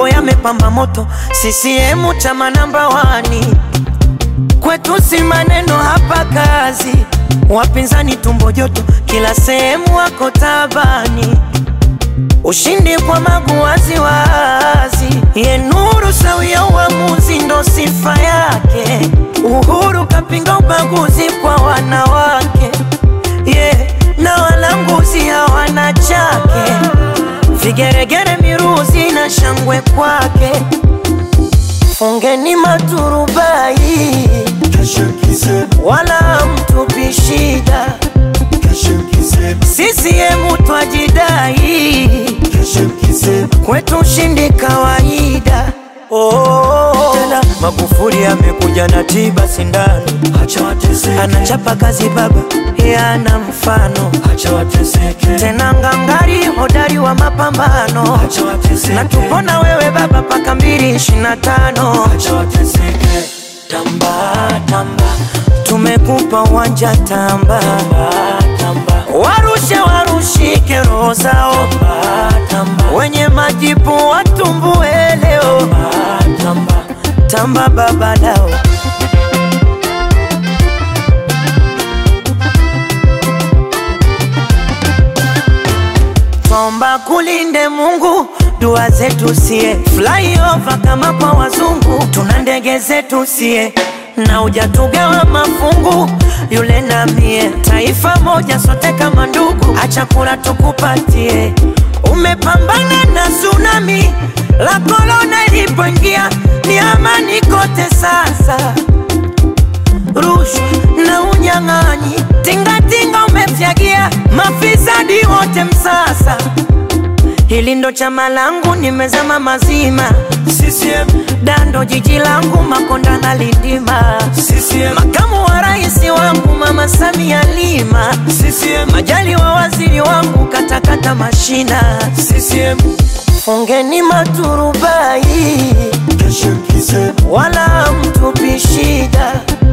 mambo yamepamba moto, CCM chama namba wani, kwetu si maneno hapa kazi, wapinzani tumbo joto, kila sehemu wako tabani, ushindi kwa magu wazi wazi, ye nuru sawia uamuzi ndo sifa yake, Uhuru kapinga ubaguzi kwa wanawake yeah, na walanguzi hawana chake, vigeregere miruzi na shangwe kwake, fungeni maturubai wala mtupi shida, CCM twajidai, kwetu ushindi kawaida. Oh, tena Magufuli amekuja na tiba sindano, anachapa kazi baba, yana mfano tena ngangari, hodari wa mapambano, na tupona wewe baba paka mbili ishirini na tano. Tamba tamba, tumekupa uwanja tamba, warushe warushike roho zao, wenye majipu watumbue leo, tamba baba lao. Twaomba kulinde Mungu, dua zetu sie flyover kama kwa wazungu, tuna ndege zetu sie na ujatugawa mafungu, yule na mie, taifa moja sote kama ndugu, acha kula tukupatie. Umepambana na tsunami la korona ilipoingia, ni amani kote sasa rushwa na unyang'anyi, tingatinga umefyagia, mafisadi wote msasa. Hili ndo chama langu, nimezama mazima. CCM dando jiji langu, Makonda na Lindima. CCM makamu wa rais wangu, Mama Samia Lima. CCM majali wa waziri wangu, katakata mashina. CCM fungeni maturubai, wala mtupi shida.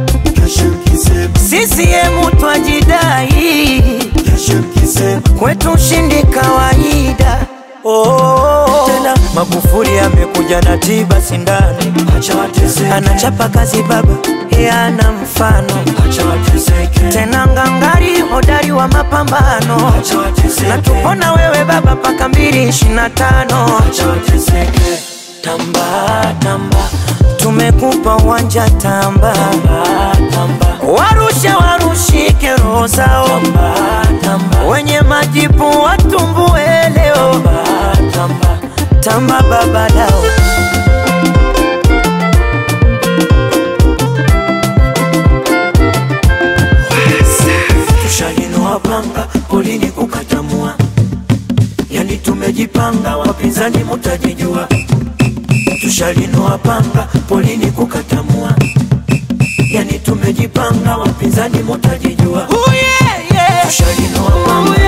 CCM twajidai, kwetu ushindi kawaida. Oh, tena Magufuli amekuja na tiba sindano, anachapa kazi baba, yana mfano tena ngangari, hodari wa mapambano, na tupona wewe baba paka mbili ishirini na tano. Tamba tamba, tumekupa uwanja tamba, warushe warushike roho zao, wenye majipu watumbue leo, tamba baba lao. Tushalinoa panga polini kukatamua, yani tumejipanga, wapinzani mutajijua. Tushalinoa panga polini kukatamua, yani tumejipanga, wapinzani mutajijua. Tushalinoa panga